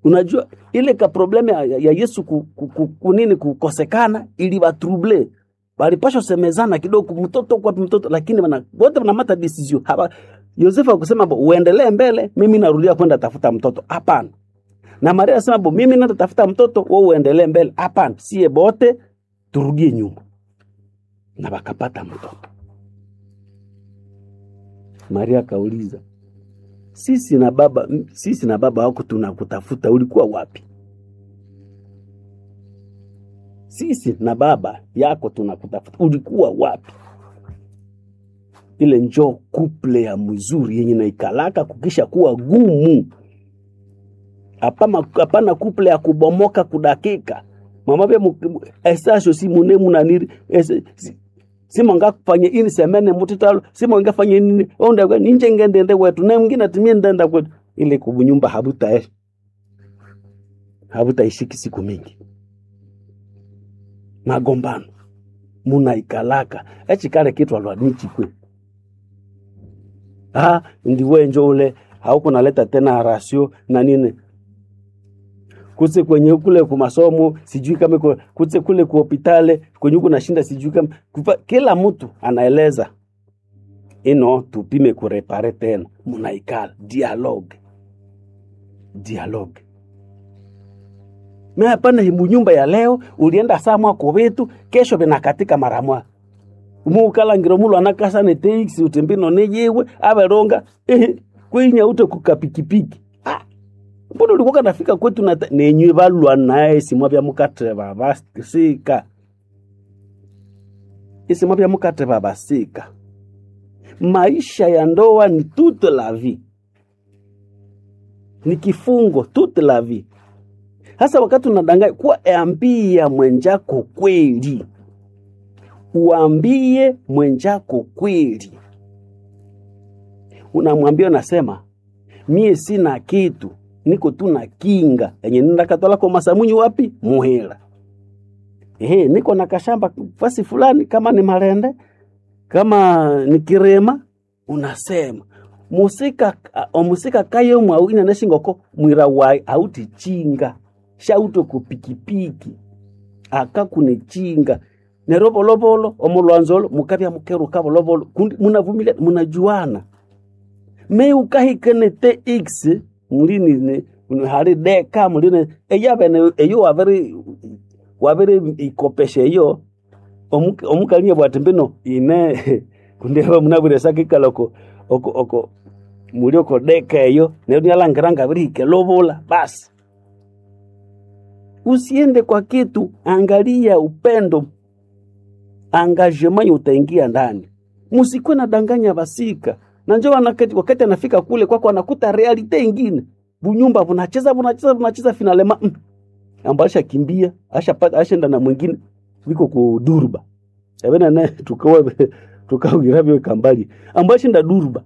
unajua ile ka probleme ya, ya Yesu ku, ku, ku, kunini kukosekana iliwatrouble walipashwa semezana kidogo mtoto kwa mtoto lakini wana wote wanamata decision hapa Yosefu akusema bo uendelee mbele mimi narudia kwenda tafuta mtoto hapana na Maria asema bo mimi naenda tafuta mtoto wewe uendelee mbele hapana sie bote turudie nyuma na wakapata mtoto Maria akauliza sisi na baba sisi na baba wako tunakutafuta ulikuwa wapi sisi na baba yako tunakutafuta ulikuwa wapi ile njo kuple ya mzuri yenye naikalaka kukisha kuwa gumu hapana hapana kuple ya kubomoka kudakika mamavya esasho si mune munaniri ese- si- simonga kufanya ini semene mutitalo simonga fanya nini onda ninje ngendende wetu na mwingine atimie ndenda kwetu ile kubunyumba habuta habutaishiki siku mingi magombano munaikalaka echikale kitwa lwanichikwe ah ndiwe njo ule haukunaleta tena rasio na nini kuse kwenye kule kumasomo sijui kama iko- kuse kule ku hospitali kwenye huku nashinda sijui kama kufa, kila mtu anaeleza ino tupime kurepare tena munaikala dialogue dialogue me hapana himu nyumba ya leo ulienda saa mwako wetu kesho vinakatika mara mwa muukalangiro mulu anakasane teiksi utembino neyewe averonga ehe kwinya ute kukapikipiki ah mbona ulikuwa nafika kwetu na nenywe balwa naye simwa bya mukateba basika isimwa bya mukateba basika maisha ya ndoa ni toute la vie ni kifungo toute la vie hasa wakati unadanganya kuwa ambia mwenjako kweli uambie mwenjako kweli unamwambia unasema mie sina kitu niko tu na kinga yenye nindakatwala kwa masamunyi wapi muhela ehe niko na kashamba fasi fulani kama ni marende kama ni kirema unasema musika omusika kayo mwawina neshingoko mwira wai auti chinga shauto kupikipiki akakunichinga nerovolovolo omulwanzolo mukavya mukeruka volovolo kundi munavumilia munajuana me ukahikene te x mulini hali deka mulini eyavene eyo wavere wavere ikopesha eyo omu- omukalinya bwati mbino ine kundiava munavuresa kikala oko oko oko muli oko deka eyo neyo nialangiranga virihike lovola basi usiende kwa kitu angalia upendo engagement utaingia ndani musikwe na danganya basika na njo wanakati- wakati anafika kule kwako anakuta realite ingine bunyumba bunacheza bunacheza bunacheza finalema mm. amba ashakimbia ashapata ashenda na mwingine wiko ku durba avena naye tukawa tukawirabyo kambali amba ashinda durba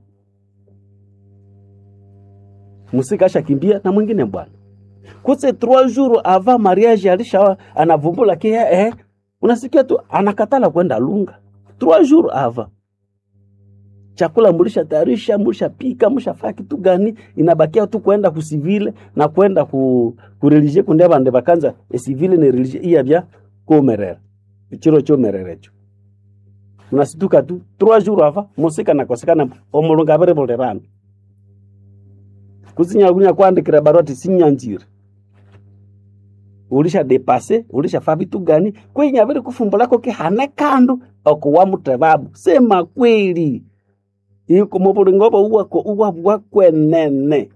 musika ashakimbia na mwingine bwana kuse trois jours avant mariage alisha anavumbula kia eh, unasikia tu anakatala kwenda lunga trois jours avant chakula mulisha tayarisha mulisha pika mushafaa kitu gani inabakia tu kwenda kusivile na kwenda ku kureligie kunde bande bakanza esivile ne religie iya bya komerera ichiro chomererecho unasituka tu trois jours avant musika nakosekana omulunga bere bolerana kuzinyakunya kwandikira barua sinyanjire ulisha depase ulisha fa vitu gani kwenya vile kufumbulako kihane kandu okuwa mutebabu sema kweli iko mubulingobo uwako uwa bwakwenene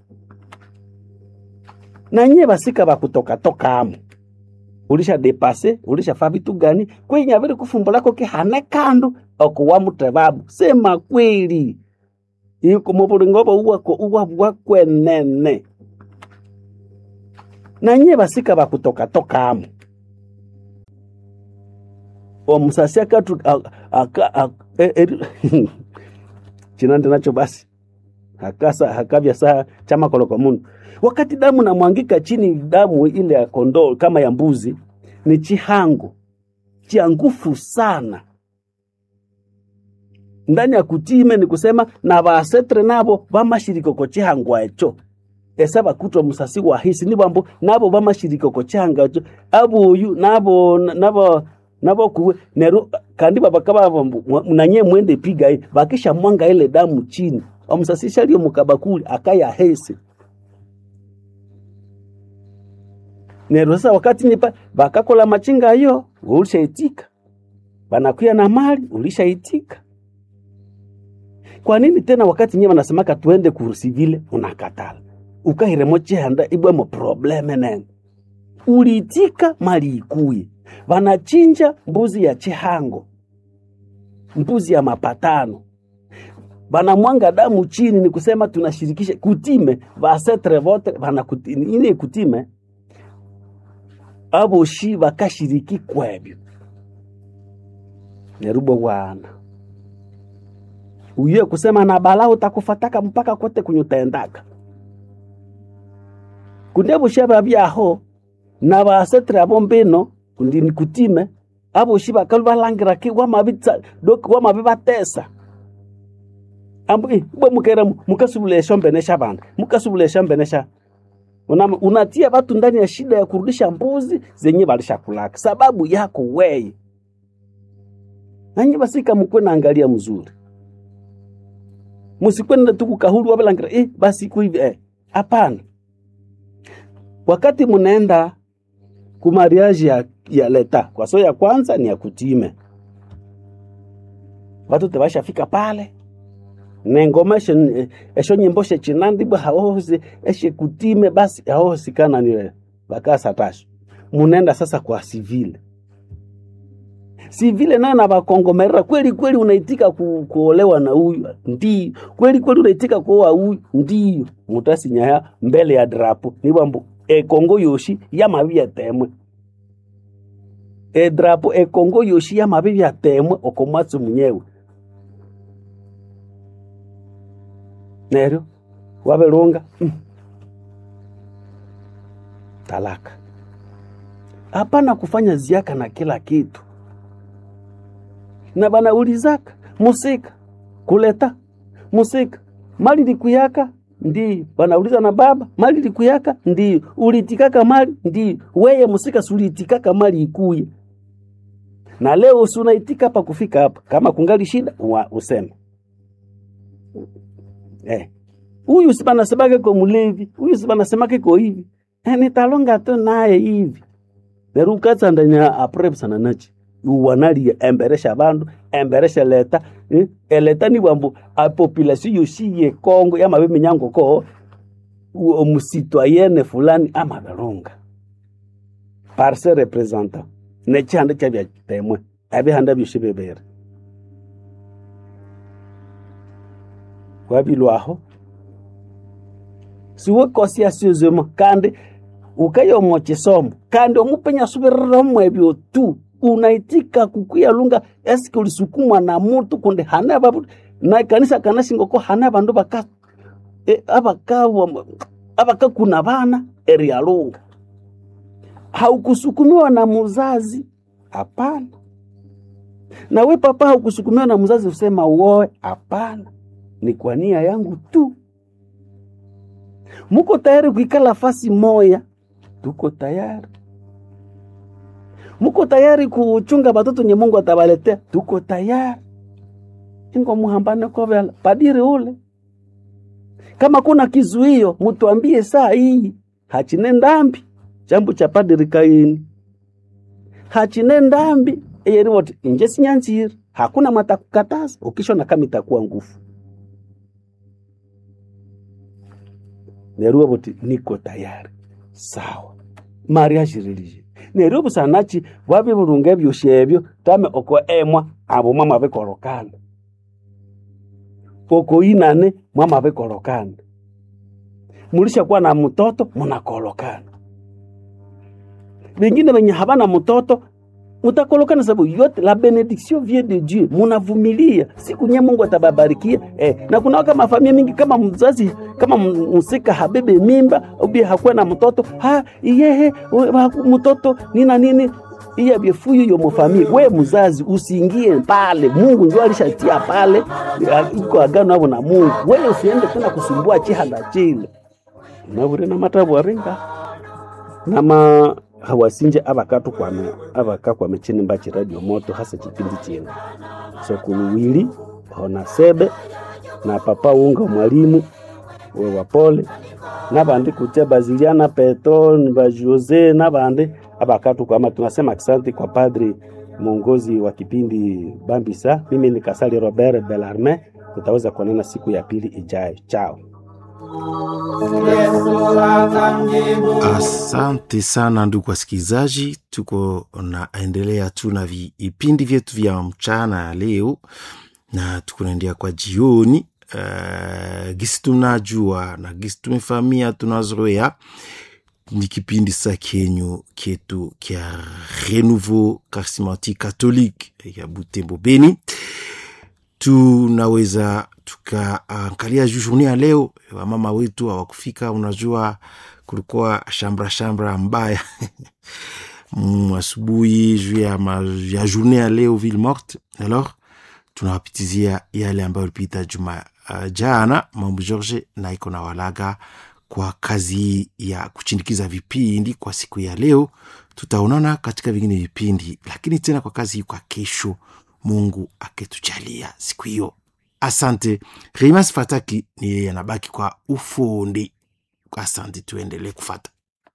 nanye basika bakutokatokamo ulisha depase ulisha fa vitu gani kwenya vile kufumbulako kihane kandu okuwa mutebabu sema kweli iko mubulingobo uwako uwa bwakwenene nanye basika bakutokatokamo omusasi akatu a- aka- a- e- e- chinande nacho basi hakasa hakavya saa chama koloko munu wakati damu namwangika chini damu ile ya kondoo kama ya mbuzi ni chihango chia ngufu sana ndani ya kutime ni kusema na basetre nabo bamashiriko ko chihangwa echo esa bakutwa musasi wa hisi ni bambo nabo bamashirikoko changacho abuyu nabo nabo nabo kuwe neru kandi babakaba bambo nanye mwende piga hii bakisha mwanga ile damu chini omusasisha lyo mukabakuli akaya hese neru sasa wakati nipa bakakola machinga yo ulishaitika banakuya na mali ulishaitika kwa nini tena wakati nyewe wanasemaka tuende kurusivile unakatala ukahiremo chihanda ibwemo probleme nene uliitika mali ikuye vanachinja mbuzi ya chihango mbuzi ya mapatano vanamwanga damu chini ni kusema tunashirikisha kutime vasetre vote vana ine kutime avoshi vakashiriki kwebyo nerubo wana uye kusema na bala utakufataka mpaka kote kunyutendaka kunde busha babyaho na basetre abo mbino kundi nikutime abo shi bakalu balangira ki wamabitsa dok wamabibatesa ambu eh, bwe mukera mukasubulesha mbenesha bantu mukasubulesha mbenesha una, unatia watu ndani ya shida ya kurudisha mbuzi zenye balishakulaka sababu yako weye nanyi basika mukwe naangalia mzuri musikwenda tu kukahulu wabalangira eh, basi iko hivi eh. Hapana, wakati munaenda kumariaji ya, ya leta kwa so ya kwanza ni ya kutime, watu tebashafika pale nengoma esho, esho nyimbo shechinandibwa haohosi eshe kutime basi haohosikana niwe bakasatasho munenda sasa kwa sivile si vile nayo na bakongomerera kweli kweli unaitika ku, kuolewa na huyu ndio kweli kweli unaitika kuoa huyu ndio mutasinyaya mbele ya drapo nibwambu ekongo yoshi yamabi yatemwe edrapo ekongo yoshi yamabi yatemwe okomwatsi munyewe neryo wabelunga mm. talaka hapana kufanya ziaka na kila kitu na banaulizaka musika kuleta musika mali likuyaka ndiyo banauliza na baba mali likuyaka ndiyo ulitikaka mali ndiyo weye musika suliitikaka mali ikuye na leo usunaitika hapa kufika hapa kama kungali shida wa useme eh huyu sibanasemake ko mulevi huyu sibanasemake ko hivi eh, nitalonga tu naye hivi nerukatsandanya aprepsana nachi uwanalia emberesha bandu emberesha leta eh? eleta ni bwambu a population yoshi ye Kongo yamabe minyango ko omusitwayene fulani amabelunga par se representant nechihanda chabya temwe abihanda byoshi bebere wabilwaho siwe kosi asiozemo kandi ukayomo chisomo kandi omupenya subiriramu ebyo tu unaitika kukuyalunga eske ulisukumwa na mutu kundi hana babu na kanisa kana singoko hana bandu baka e, abaka abaka kuna bana erialunga haukusukumiwa na muzazi hapana na we papa haukusukumiwa na mzazi usema uoe hapana ni kwa nia yangu tu muko tayari kuikala fasi moya tuko tayari muko tayari kuchunga batoto nye Mungu atabaletea, tuko tayari. Ingo muhambane kovela padiri ule, kama kuna kizuio mutuambie saa hii, hachine ndambi chambu cha padiri Kaini, hachine ndambi eyeri wote inje sinyanziri, hakuna matakukataza ukishona kama itakuwa nguvu neruwa boti niko tayari sawa mariage religieux neryo busanachi bwabi bulunga ebyosi ebyo tame oko emwa abo mwama bikolokana oko inane mwama bikolokana mulisha kuwa na mtoto munakolokana vengine venye habana mtoto mutakolokana sababu yote la benediction vient de Dieu, munavumilia siku nye Mungu atababarikia eh. Na kuna waka mafamilia mingi kama mzazi kama msika habebe mimba ubi hakuwa na mtoto ha iyehe mtoto nina nini iya byefuyo yo mufamili we mzazi usiingie pale, Mungu ndio alishatia pale, iko agano hapo na Mungu. Wewe usiende tena kusumbua chihanda chile nabure na matabu arenga nama hawasinje abakatu kwame abaka kwame chini mbachi radio moto hasa chipindi chino sokuluwili ona sebe na papa unga mwalimu we wapole nabandi kutia baziliana peto ba jose nabandi abakatu kwama tunasema asante kwa padri mwongozi wa kipindi bambisa mimi ni kasali robert belarme tutaweza kuonana siku ya pili ijayo chao Asante sana ndugu wasikilizaji, tuko naendelea tu na vipindi vyetu vya mchana ya leo na tukunaendea kwa jioni. Uh, gisi tunajua na gisi tumefamia tunazoea ni kipindi sa kenyu kyetu kya Renouveau Charismatique Catholique ya Butembo Beni tunaweza tukaangalia juu journée ya leo. Wamama wetu hawakufika, unajua kulikuwa shambra shambra mbaya mm, asubuhi juu ya, ma- ya journée ya leo ville morte. Alors tunawapitizia yale ambayo ilipita juma uh, jana. Mambo George na iko na walaga kwa kazi hii ya kuchindikiza vipindi kwa siku ya leo. Tutaonana katika vingine vipindi, lakini tena kwa kazi hii kwa kesho, Mungu akitujalia siku hiyo. Asante. Rimas Fataki ni yeye anabaki kwa ufundi. Asante, tuendelee kufata.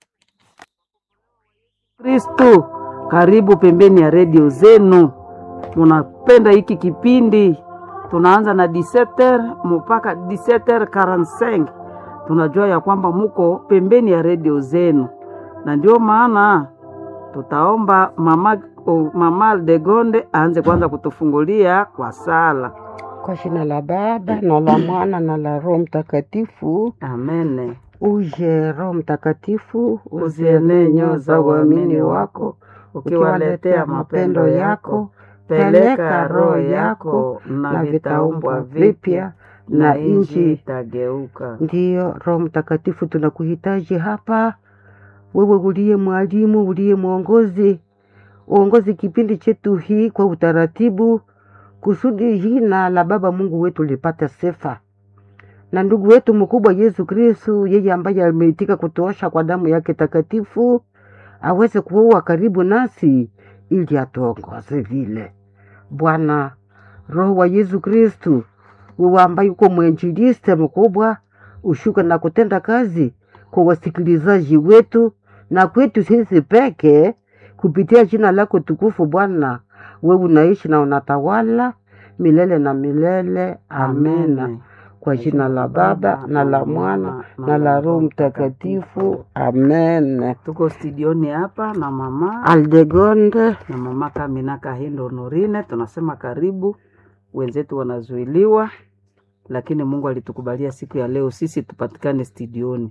Kristu, karibu pembeni ya redio zenu. Munapenda hiki kipindi, tunaanza na 17h mpaka 17h45. Tunajua ya kwamba muko pembeni ya redio zenu, na ndio maana tutaomba mama, oh, mama Aldegonde aanze kwanza kutufungulia kwa sala. Kwa jina la Baba na la Mwana na la Roho Mtakatifu. Amene. Uje Roho Mtakatifu, Uzienee nyoyo za uamini wako, ukiwaletea mapendo yako, peleka roho yako na vitaumbwa vipya na nchi itageuka. Ndiyo Roho Mtakatifu, tunakuhitaji hapa, wewe uliye mwalimu, uliye mwongozi, uongozi kipindi chetu hii kwa utaratibu, kusudi jina la Baba Mungu wetu lipate sifa na ndugu wetu mkubwa Yesu Kristu, yeye ambaye ameitika kutuosha kwa damu yake takatifu, aweze kuwa karibu nasi ili atuongoze vile. Bwana Roho wa Yesu Kristu, wewe ambaye uko mwenjiliste mkubwa, ushuke na kutenda kazi kwa wasikilizaji wetu na kwetu sisi peke, kupitia jina lako tukufu. Bwana, wewe unaishi na unatawala milele na milele. Amena. Amen. Kwa jina la Baba na la Mwana na la Roho Mtakatifu. Amen. Tuko studioni hapa na mama Aldegonde, na mama Kamina Kahindo Norine, tunasema karibu. Wenzetu wanazuiliwa, lakini Mungu alitukubalia siku ya leo sisi tupatikane studioni.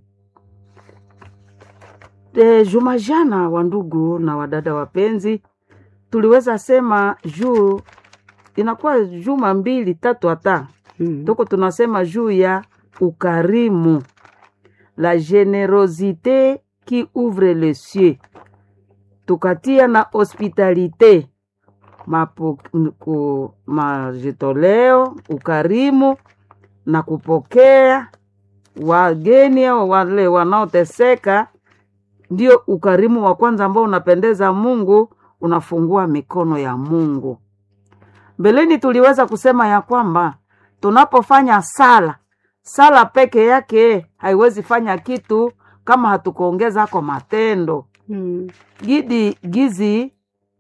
E, juma jana, wandugu na wadada wapenzi, tuliweza sema juu inakuwa juma mbili tatu hata Mm. tuko tunasema juu ya ukarimu, la generosite qui ouvre les cieux, tukatia na hospitalite mapo, ku, majitoleo, ukarimu na kupokea wageni au wale wanaoteseka, ndio ukarimu wa kwanza ambao unapendeza Mungu, unafungua mikono ya Mungu. Mbeleni tuliweza kusema ya kwamba tunapofanya sala, sala peke yake haiwezi fanya kitu kama hatukuongeza kwa matendo Mm. gidi gizi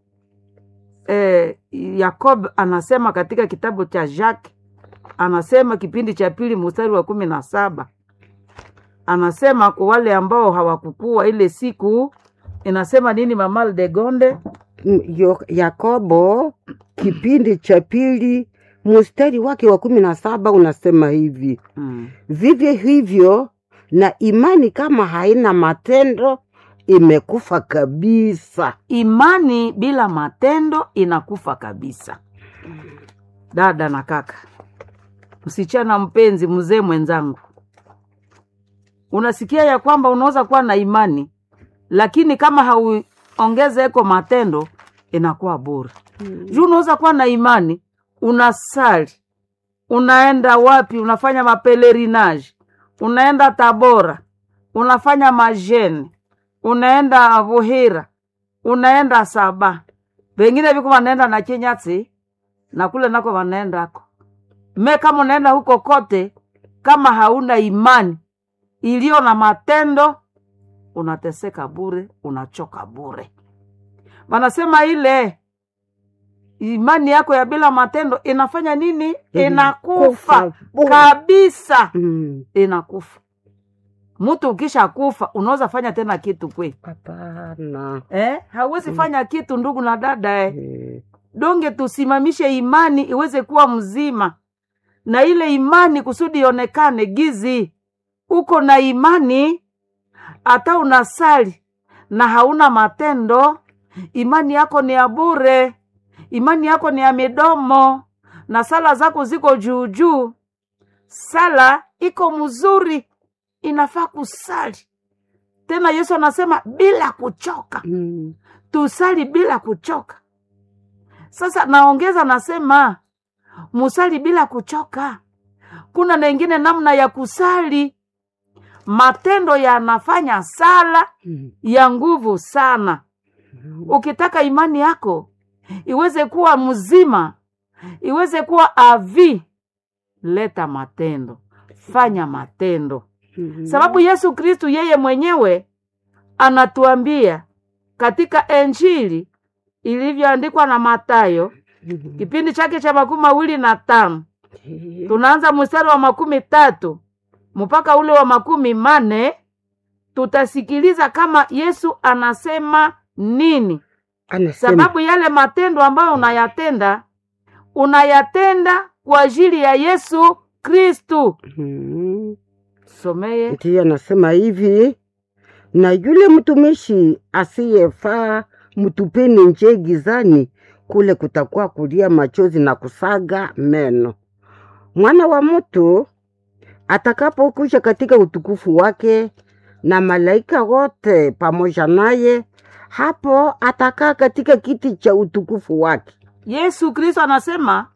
eh, Yakob anasema katika kitabu cha Jacques, anasema kipindi cha pili mstari wa kumi na saba anasema kwa wale ambao hawakukua ile siku, inasema nini mama Aldegonde? Mm, Yo- Yakobo kipindi cha pili mstari wake wa kumi na saba unasema hivi: Mm. vivyo hivyo na imani kama haina matendo imekufa kabisa. Imani bila matendo inakufa kabisa. Dada na kaka, msichana mpenzi, mzee mwenzangu, unasikia ya kwamba unaweza kuwa na imani lakini kama hauongezeko matendo inakuwa bure. Juu unaweza kuwa na imani, unasali, unaenda wapi, unafanya mapelerinage, unaenda Tabora, unafanya majeni unaenda vuhira unaenda saba vengine viko vanaenda na chinyatsi na kule nako vanaendako me kama unaenda huko kote kama hauna imani iliyo na matendo unateseka bure unachoka bure wanasema ile imani yako ya bila matendo inafanya nini inakufa bure. kabisa Mm. inakufa mtu ukisha kufa unaweza fanya tena kitu kwe Hapana. eh? hauwezi fanya kitu ndugu na dada eh? Eh, donge tusimamishe imani iweze kuwa mzima na ile imani kusudi ionekane gizi uko na imani hata unasali na hauna matendo imani yako ni ya bure imani yako ni ya midomo na sala zako ziko juu juu sala iko mzuri inafaa kusali tena yesu anasema bila kuchoka mm. tusali bila kuchoka sasa naongeza nasema musali bila kuchoka kuna na ingine namna ya kusali matendo yanafanya sala Mm. ya nguvu sana ukitaka imani yako iweze kuwa mzima iweze kuwa avi leta matendo fanya matendo Mhm. sababu yesu kristu yeye mwenyewe anatuambia katika enjili ilivyoandikwa na matayo Mhm. kipindi chake cha makumi mawili na tano Eh, tunaanza mstari wa makumi tatu mpaka ule wa makumi mane tutasikiliza kama yesu anasema nini anasema sababu yale matendo ambayo unayatenda unayatenda kwa ajili ya yesu kristu Mhm. someye ndiye anasema hivi na yule mtumishi asiyefaa mtupeni nje gizani kule kutakuwa kulia machozi na kusaga meno mwana wa mtu atakapokuja katika utukufu wake na malaika wote pamoja naye hapo atakaa katika kiti cha utukufu wake yesu kristo anasema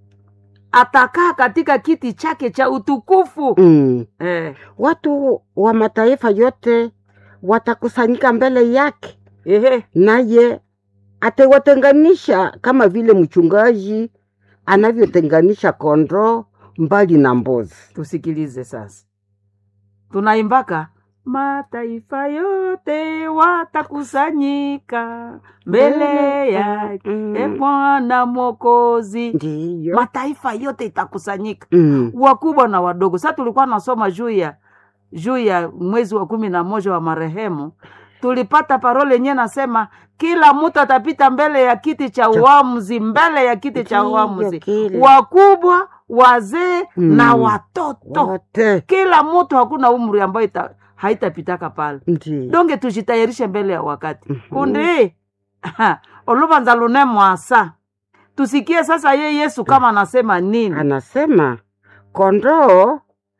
atakaa katika kiti chake cha utukufu mm. eh, watu wa mataifa yote watakusanyika mbele yake ehe, naye atawatenganisha kama vile mchungaji anavyotenganisha kondoo mbali na mbuzi. tusikilize sasa tunaimbaka mataifa yote watakusanyika mbele yake Mm. e bwana mwokozi Ndiyo. mataifa yote itakusanyika Mm. wakubwa na wadogo sa tulikuwa nasoma juu ya juu ya mwezi wa kumi na moja wa marehemu tulipata parole yenyewe nasema kila mtu atapita mbele ya kiti cha uamuzi mbele ya kiti cha Ndiyo, uamuzi kile. wakubwa wazee Mm. na watoto Wote. kila mtu hakuna umri ambayo ita, haitapitaka pale Ndiyo. donge tujitayarishe mbele ya wakati Mhm. kundi oluvanza lune mwasa tusikie sasa ye yesu kama anasema nini Anasema kondoo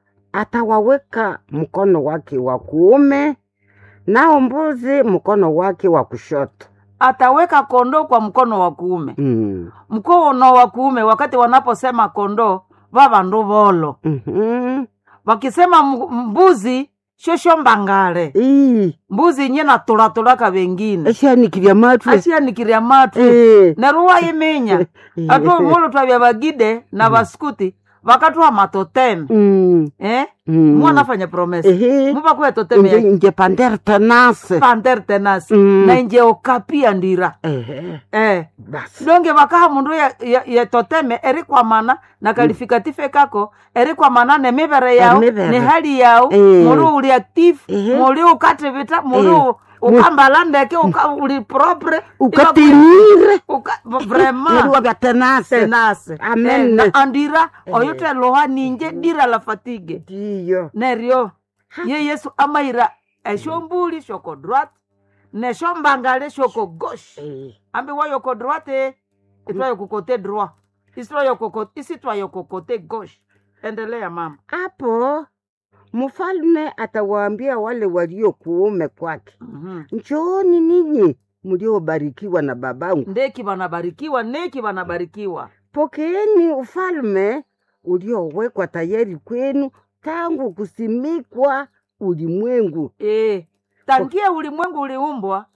atawaweka mkono wake wa kuume, nao mbuzi mkono wake wa kushoto. ataweka kondoo kwa mkono wa kuume Mm. mkono wa kuume wakati wanaposema kondoo vavandu volo Mhm. wakisema m- mbuzi shosho mbangale Ii, mbuzi nye natulatulaka vengine eshanikilya matwe ashianikiria matu Eh. neruwa iminya atu mulu twavya vagide na vaskuti vakatwa matoteme Mm. eh? Mm. mwanafanya promesa Ehe. muvakuya toteme Nje ya nje pander tenase. panter tenasi Mm. na inje okapia ndira Ehe. eh. Basi. donge vakaha mundu ya, ya, ya toteme eri kwamana na kalifikative kako eri kwamana ne mivere yao Emivere. ne hali yao Eh. muri uli active Ehe. muri ukativita muri Eh. ukambala ndeke uka, uli propre Ukatinire. uka, vraiment Neriwa vya tenase. tenase Amen. Eh, na andira Eh. oyote loha ninje dira la fatigue Ndiyo. neryo ye yesu amaira eshombuli shoko droite neshombangale shoko gauche Eh. ambi wayoko droite itwayo kote droit isitwayo kokote isitwayo kokote gauche endelea mama Hapo mfalme atawaambia wale walio kuume kwake, Mhm. njooni ninyi mliobarikiwa na babangu, ndeki wanabarikiwa neki wanabarikiwa pokeeni ufalme uliowekwa tayari kwenu tangu kusimikwa ulimwengu e, tangia ulimwengu uliumbwa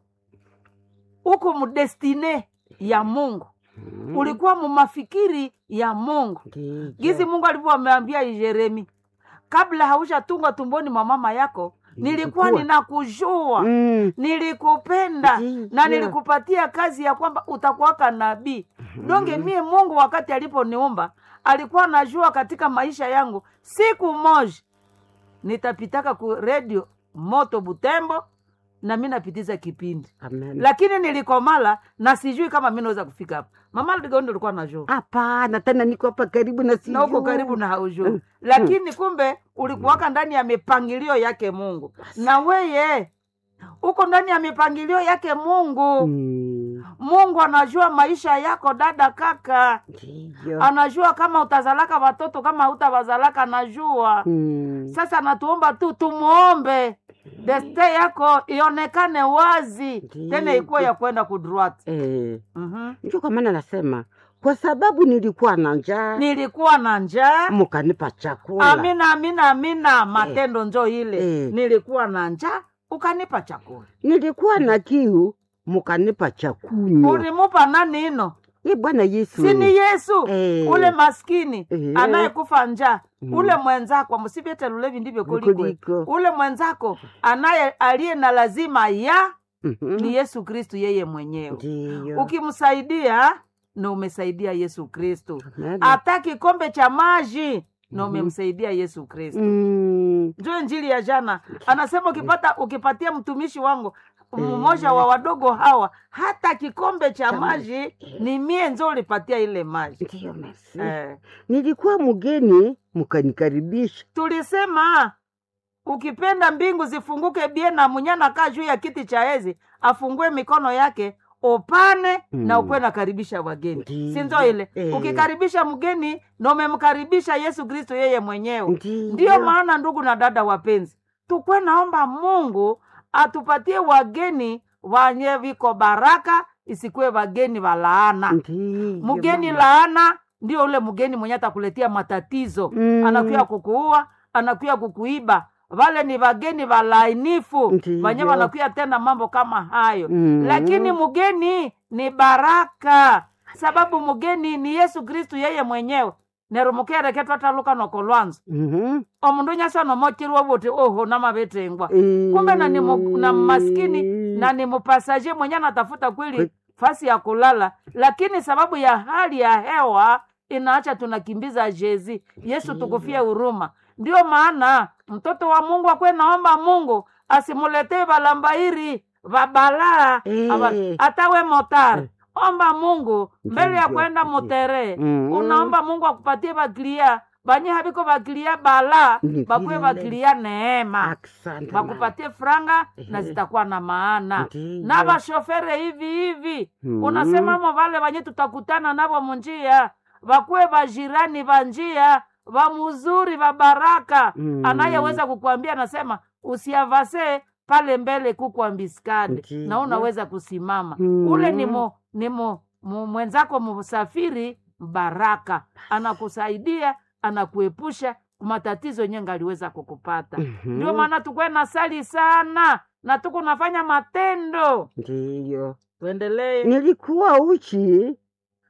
uko mudestine ya mungu ulikuwa mumafikiri ya mungu Ndiyo. gizi mungu alivyoameambia jeremi kabla haushatungwa tumboni mwa mama yako nilikuwa Nilikuwa. ninakujua Mm. nilikupenda Ndiyo. na nilikupatia kazi ya kwamba utakuwaka nabii donge mie mungu wakati aliponiumba alikuwa anajua katika maisha yangu siku moja nitapitaka ku redio moto butembo na mi napitiza kipindi Amen. lakini nilikomala na sijui kama mi naweza kufika hapa mama ligondo alikuwa najua hapana tena niko hapa karibu na na uko sijui. karibu na haujui lakini kumbe ulikuwaka ndani ya mipangilio yake mungu na weye uko ndani ya mipangilio yake mungu Mm. mungu anajua maisha yako dada kaka Ndiyo. anajua kama utazalaka watoto kama hautawazalaka anajua Mm. sasa natuomba tu tumuombe deste yako ionekane wazi Ndiyo. tena ikuwe ya kwenda kudruat Eh. mm ndio kwa maana nasema kwa sababu nilikuwa na njaa nilikuwa na njaa mukanipa chakula amina amina amina matendo njo ile Eh. nilikuwa na njaa ukanipa chakula nilikuwa na kiu mukanipa chakunywa ulimupa nani ino ye bwana yesu sini yesu Eh. ule maskini Eh. anayekufa njaa Mm. ule mwenzako msivyete lulevi ndivyo kulikwe Kuliko. ule mwenzako anaye aliye na lazima ya Mhm. ni yesu kristu yeye mwenyewe Ndiyo. ukimsaidia na umesaidia yesu kristu Amen. hata kikombe cha maji na umemsaidia yesu kristu Mm. njo njili ya jana anasema ukipata ukipatia mtumishi wangu mmoja wa wadogo hawa hata kikombe cha maji ni mie njo ulipatia ile maji Ndiyo, merci. eh. nilikuwa mgeni mukanikaribisha tulisema ukipenda mbingu zifunguke bie na munyana kaa juu ya kiti cha ezi afungue mikono yake upane Mm. na ukuwe nakaribisha wageni Ndiyo. sinzo ile Eh. ukikaribisha mgeni na umemkaribisha yesu kristo yeye mwenyewe Ndiyo. ndiyo maana ndugu na dada wapenzi tukwe naomba mungu atupatie wageni wanye viko baraka isikuwe wageni wa laana Ndiyo, mgeni mama. laana ndio ule mgeni mwenye atakuletea matatizo Mm. anakuya kukuua anakuya kukuiba wale ni wageni walainifu Ndiyo. wenye wanakuya tena mambo kama hayo Mm. lakini mgeni ni baraka sababu mgeni ni yesu kristu yeye mwenyewe nerumukereketwa ataluka noko lwanzo Mhm. omundu nyasa nomotirwa vuti oho namavitengwa Eh. kumbe na ni mu- na maskini na ni mupasaje mwenye anatafuta kweli Kwe- fasi ya kulala lakini sababu ya hali ya hewa inaacha tunakimbiza jezi yesu tukufie huruma ndio maana mtoto wa mungu akwe naomba mungu asimuletee valambairi vabalaa Eh. ava- atawe motari omba mungu mbele ya Ndiyo. kwenda mutere Mm. unaomba mungu akupatie vakilia banye haviko vakilia bala Ni bakwe vile. vakilia neema Asante, mama. wakupatie franga na Ehe. zitakuwa na maana Ndiyo. na vashofere hivi hivi Mhm. unasemamo vale vanye tutakutana navo munjia vakuwe vajirani va njia va muzuri va baraka Mhm. anayeweza kukuambia anasema usiavase pale mbele kukwambiskade Ndiyo. na unaweza kusimama Mhm. ule ni mo, ni mo, mu, mwenzako musafiri baraka anakusaidia anakuepusha matatizo yenye aliweza kukupata Mhm. ndio maana tukwe na sali sana na tuko nafanya matendo Ndiyo. tuendelee nilikuwa uchi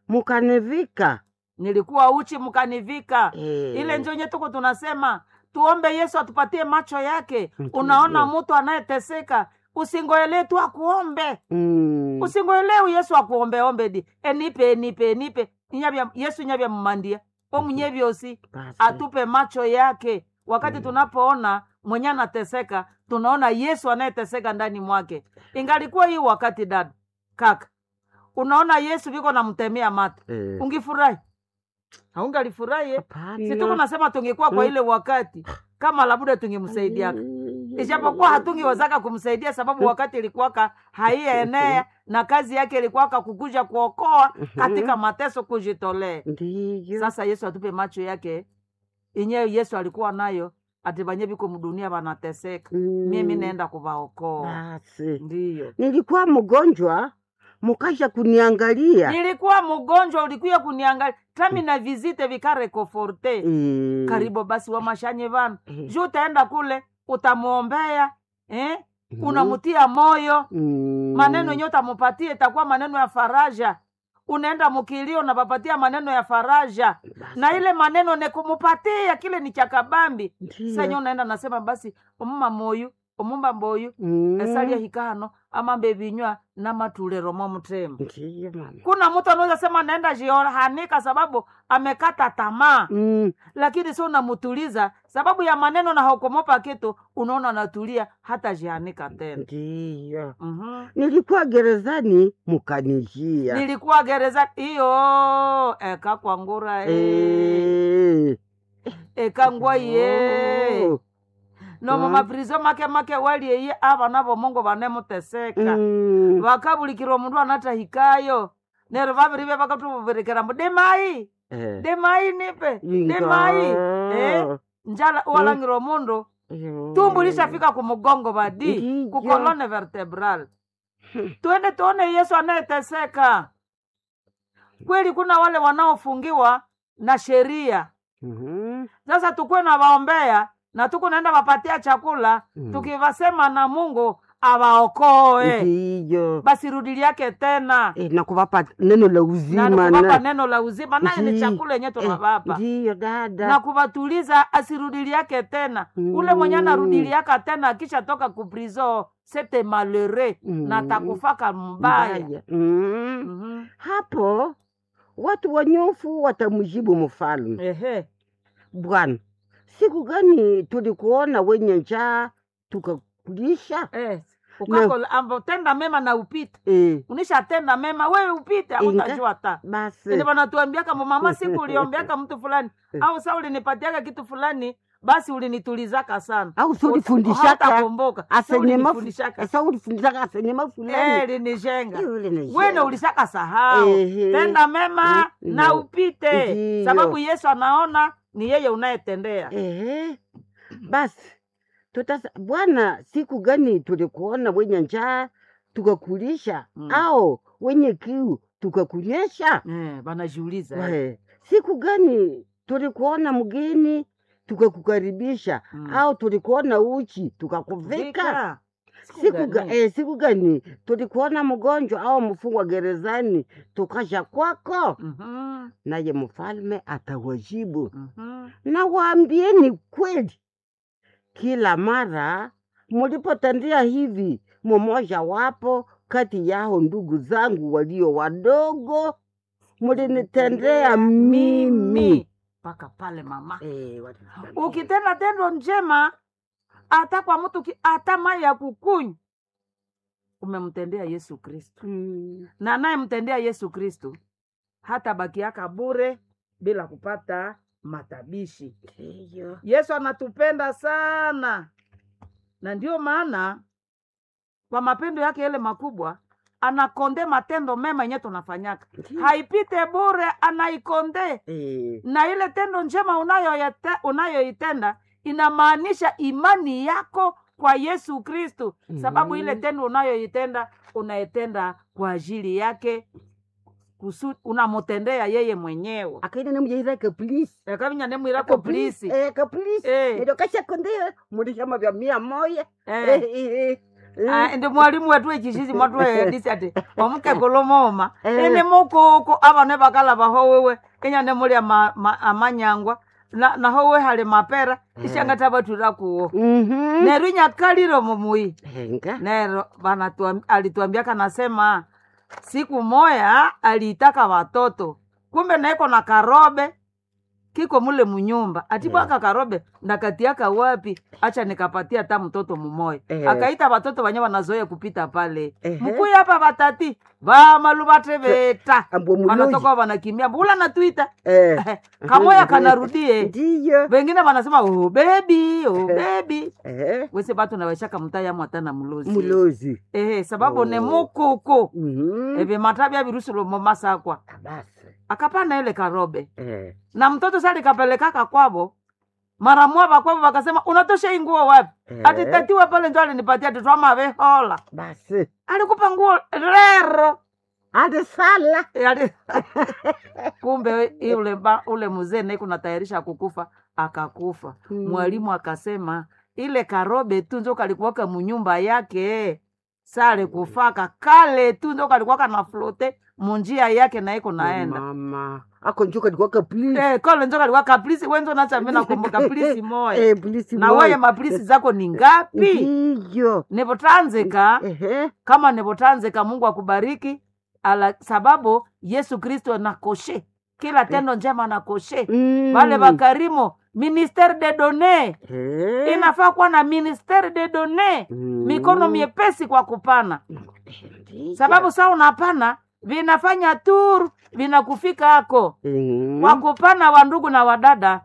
mukanivika nilikuwa uchi mkanivika Eh. ile njo nye tuko tunasema tuombe yesu atupatie macho yake Ndiyo. unaona mtu anayeteseka usingoelee tu akuombe Mm. usingoelewi yesu akuombeombe di enipe enipe enipe inyavya yesu inyavya mmandia omunye vyosi Basi. atupe macho yake wakati tunapoona mwenye anateseka tunaona yesu anayeteseka ndani mwake ingalikuwa hii wakati dada kaka unaona yesu viko namtemea mate Eh. ungifurahi haungalifurahi eh? Hapana. si tuko nasema tungekuwa kwa Mm. ile wakati kama labuda tungemsaidiaka Mm. ijapokuwa hatungewezaka kumsaidia sababu wakati ilikuwaka haienea na kazi yake ilikuwaka kukuja kuokoa katika mateso kujitolea Ndiyo. sasa yesu atupe macho yake inyewe yesu alikuwa nayo ati vanye viko mdunia vanateseka Mm. mimi naenda kuvaokoa Basi. ndiyo nilikuwa mgonjwa mukasha kuniangalia nilikuwa mgonjwa ulikuya kuniangalia tami na vizite vikarekoforte Eh. karibu basi wamashanye vana Eh. juu utaenda kule utamwombea eh? Mhm. unamutia moyo Mm. maneno yenye utamupatia itakuwa maneno ya faraja unaenda mukilio unapapatia maneno ya faraja na ile maneno nekumupatia kile ni chakabambi Ndiyo. senye unaenda nasema basi omuma moyu omumba mboyu Mm. esalia hikano ama mbevinywa na matulero mo mutema Ndiyo mama. kuna mtu anaweza sema naenda jiohanika sababu amekata tamaa Mm. lakini sio unamutuliza sababu ya maneno na haukomopa kitu unaona anatulia hata jianika tena Ndiyo. mm-hmm. Nilikuwa gerezani mukanijia. nilikuwa gereza iyo eka kwangura e. Eh. eka ngwaye Oh. nomo Mm. maprizo make make walieye avana vomongo vanemuteseka Mm. vakabulikira omundu anatahikayo nero vavirive vakatuvuvirekera mbu demai Eh. demai nipe Inga. demai eh? njala walangira omundu Yo. tumbu lishafika kumugongo vadi Ndiyo. kukolone vertebral tuende tuone yesu anayeteseka kweli kuna wale wanaofungiwa na sheria Mhm. sasa tukuwe na waombea na tuku naenda wapatia chakula Mm. tukivasema na mungu awaokoe Ndiyo. basi rudili yake tena Eh, na kuwapa neno la na uzima kuvapa na neno la uzima naye ni Ndi- chakula yenye tunavapa ndiyo dada na kuwatuliza asirudili yake tena ule mwenye Mm. anarudili yake tena akisha toka kuprizo sete malere Mm. na takufaka mbaya Mbaya. Mm. Mhm. hapo watu wanyofu watamjibu mfalme ehe bwana siku gani tulikuona wenye njaa tukakulisha eh. ukakola ambo tenda mema na upite eh, unishatenda mema wewe upite Inga. autajua ta basi Ndio wanatuambiaka mama siku uliombeaka mtu fulani au sa ulinipatiaka kitu fulani basi ulinitulizaka sana au si ulifundishaka Hautakumbuka. Sa asenyema ulinifundishaka. sa ulifundishaka asenyema Eh, fulani linijenga Yule ni wene jenga. ulishaka sahau Ehe. tenda mema Mm, na ndio. upite Ndio. sababu yesu anaona ni yeye unayetendea Ehe. Basi tutasa Bwana, siku gani tulikuona wenye njaa tukakulisha, Mm. au wenye kiu tukakunyesha? eh, banajiuliza Eh, siku gani tulikuona mgeni tukakukaribisha, Mm. au tulikuona uchi tukakuvika? Vika. Siku, ga, gani? eh, siku gani tulikuona mgonjwa au mfungwa gerezani tukasha kwako? Mhm, Naye mfalme atawajibu mhm. na waambieni kweli, kila mara mulipotendea hivi mmoja wapo kati yao ndugu zangu walio wadogo, mulinitendea mimi. mpaka pale mama Eh, walinitendea. ukitenda tendo njema hata kwa mtu ki- hata mai ya kukunywa umemtendea yesu kristo Mm, na anayemtendea yesu kristo hata bakiaka bure bila kupata matabishi ndiyo. yesu anatupenda sana na ndio maana kwa mapendo yake yale makubwa anakonde matendo mema yenye tunafanyaka Ndiyo. haipite bure anaikonde Eh, na ile tendo njema unayoyete- unayoitenda inamaanisha imani yako kwa yesu kristu sababu ile Mhm. tendo unayoitenda unaitenda kwa ajili yake kusu unamutendea yeye mwenyewe akaina nemujairake please ekavinya nemwirako plisi Eh, ka please Eh. ndio kashakondeyo mulishama vya mia moya Eh. Eh, eh, eh. Ah, ndi mwalimu wetu echishizi mwatwehedisi ati omukegolomoma Eh. ini mukuku avane vakala vahowewe inyane mulya ma, ma, amanyangwa na, nahowe hali mapera ishangata vatwira kuwo Mhm. nero inyakaliro mumui Henga. nero vanatuam- alituambiaka nasema siku moya aliitaka watoto kumbe naiko na karobe kiko mule munyumba atibwaka karobe ndakatiaka wapi acha nikapatia ta mtoto mumoya Eh. akaita watoto wanye wanazoea kupita pale Ehe. mkuyi hapa vatati vamalu vateveta Ambwe muloji. wanatoka wanakimbia mbula natwita Eh. kamoya kanarudie Ndiyo. vengine vanasema oh, bebi oh, bebi Eh. wese vatu naweshaka mutayamu atana mulozi Mulozi. ehe sababu Oh. ne mukuku Mhm. evi mata vya virusulo momasakwa Basi. akapana ile karobe Eh. na mtoto sali kapelekaka kwavo mara mwava kwavo vakasema unatosha hii nguo wapi Eh. ati tatiwa pale njo alinipatia titwamavehola Basi. alikupa nguo rero Ande sala. E, ali- kumbe i- ule, ba- ule mzee naye kunatayarisha kukufa akakufa Mm. mwalimu akasema ile karobe tu njo kalikuwaka munyumba yake sale kufaka kale tu njo kalikuwaka na flote munjia yake na iko naenda mama ako njuka likuwaka please Eh, kole njo kalikuwa kaplisi wenzo nachambe nakumbuka plisi moya Eh, please na moya. weye maplisi zako ni ngapi ndiyo nivotanzika ehe kama nivotanzika mungu akubariki ala sababu yesu kristo nakoshe kila tendo njema nakoshe Mm. wale wakarimo ministere de donne Eh. inafaa kuwa na ministere de donne Mm. mikono miepesi kwa kupana Ndiyo. sababu saa unapana vinafanya tur vinakufika hako Mm. kwa kupana wa ndugu na wadada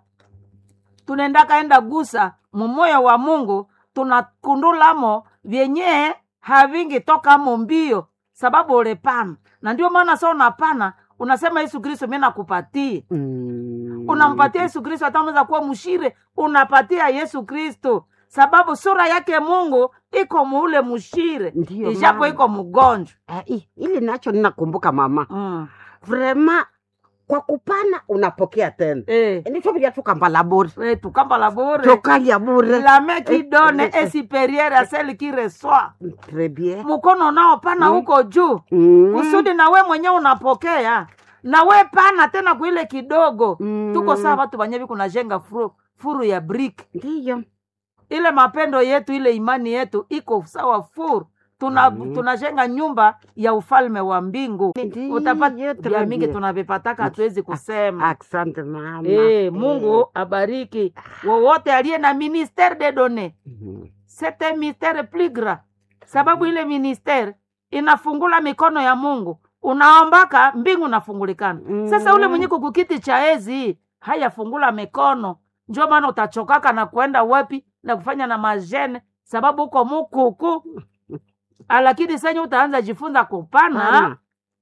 tunaenda kaenda gusa mumoyo wa mungu tunakundulamo vyenye havingi tokamo mbio sababu ulepana na ndio maana sa unapana unasema yesu kristo mi nakupatie Mm. unampatia yesu kristo hata unaweza kuwa mshire unapatia yesu kristo sababu sura yake mungu iko muule mshire Ndiyo, ijapo mama. iko mgonjwa Ah, i- ili nacho ninakumbuka mama mm. vrema kwa kupana unapokea tena eh. nitovilia tukambala bure eh, tukambala bure tokalia bure la main qui donne Eh, eh, est supérieure à celle qui reçoit Très bien. mkono unaopana Mm. huko juu Mm. kusudi na we mwenyewe unapokea na we pana tena kuile kidogo Mm. tuko saa watu wanyevi kunajenga furu, furu ya brick ndiyo ile mapendo yetu ile imani yetu iko sawa furu tuna Mm. tunajenga nyumba ya ufalme wa mbingu Ndiyo, utapata vya très mingi bien. tunavipataka hatuwezi kusema asante mama Eh, mungu abariki wowote aliye na ministere de donne Mhm. c'est un mystère plus grand sababu ile ministere inafungula mikono ya mungu unaombaka mbingu nafungulikana Mm. sasa ule mwenye kukukiti cha ezi hayafungula mikono njo maana utachokaka na kwenda wapi na kufanya na majene sababu uko mukuku lakini senye utaanza jifunza kupana Pana.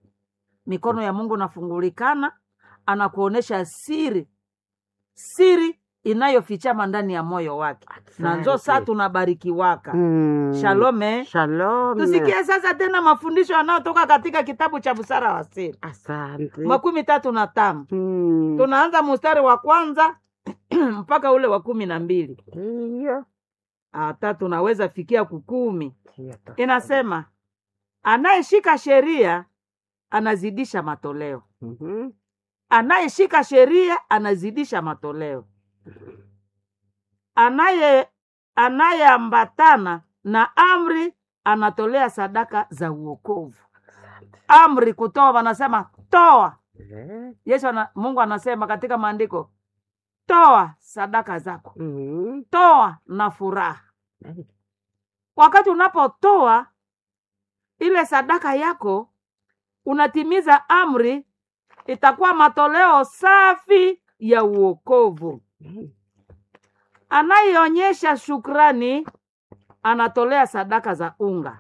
mikono ya mungu nafungulikana anakuonesha siri siri inayofichama ndani ya moyo wake na njo saa Asante. tunabarikiwaka Mm. shalome Shalom. tusikie sasa tena mafundisho yanayotoka katika kitabu cha busara wa siri asante makumi tatu na tano Mm. tunaanza mstari wa kwanza mpaka ule wa kumi na mbili ndiyo hata tunaweza fikia kukumi Ndiyo. inasema anayeshika sheria anazidisha matoleo Mhm. anayeshika sheria anazidisha matoleo anaye anayeambatana na amri anatolea sadaka za uokovu amri kutoa wanasema toa Eh. yesu ana, mungu anasema katika maandiko toa sadaka zako Mhm. toa na furaha Eh. wakati unapotoa ile sadaka yako unatimiza amri itakuwa matoleo safi ya uokovu Mhm. anayeonyesha shukrani anatolea sadaka za unga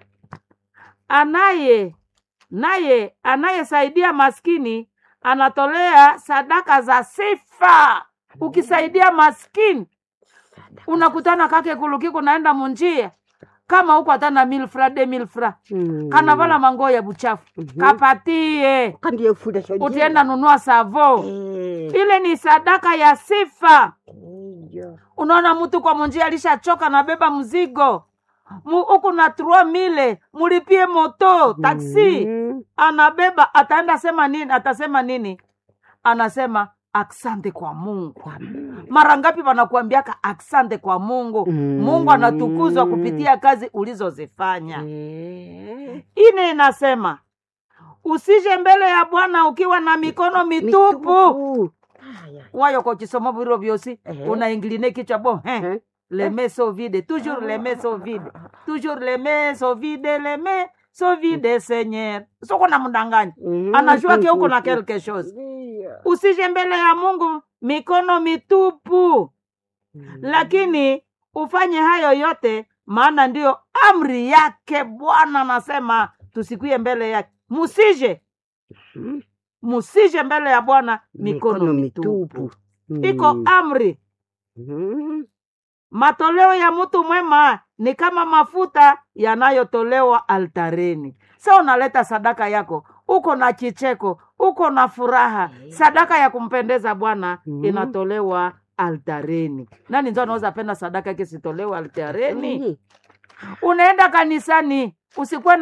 anaye naye anayesaidia maskini anatolea sadaka za sifa ukisaidia maskini unakutana kake kulukiku naenda munjia kama huko hatana milfra de milfra Mm. kanavala mango ya buchafu Mhm. kapatie kandiye fuda shoji utienda nunua savo Eh. ile ni sadaka ya sifa Ndiyo. unaona mtu kwa munjia alishachoka nabeba mzigo Mu- huku na trua mile mulipie moto taksi Mhm. anabeba ataenda sema nini atasema nini anasema aksante kwa mungu Kwa Mungu. mara ngapi wanakuambiaka aksante kwa mungu Mm. mungu anatukuzwa kupitia kazi ulizozifanya Eh. ine inasema usije mbele ya bwana ukiwa na mikono mitupu Mitupu. Haya. wayo kwa kisomo viro vyosi Ehe. unaingiline kichwa bo eh. Eh. les mains sont vides toujours les mains sont vides toujours les mains sont vides les mains sont vides seigneur soko na mdanganyi Mhm. anajua ke uko na quelque chose Ndiyo. usije mbele ya mungu mikono mitupu Mhm. lakini ufanye hayo yote maana ndiyo amri yake bwana anasema tusikwie mbele yake musije Mhm. musije mbele ya bwana mikono, mitupu iko Mm. amri Mhm. matoleo ya mtu mwema ni kama mafuta yanayotolewa altareni sa unaleta sadaka yako uko na kicheko uko na furaha sadaka ya kumpendeza bwana Mhm. inatolewa altareni nani nzo anaweza penda sadaka yake sitolewe altareni Mhm. unaenda kanisani usikuwe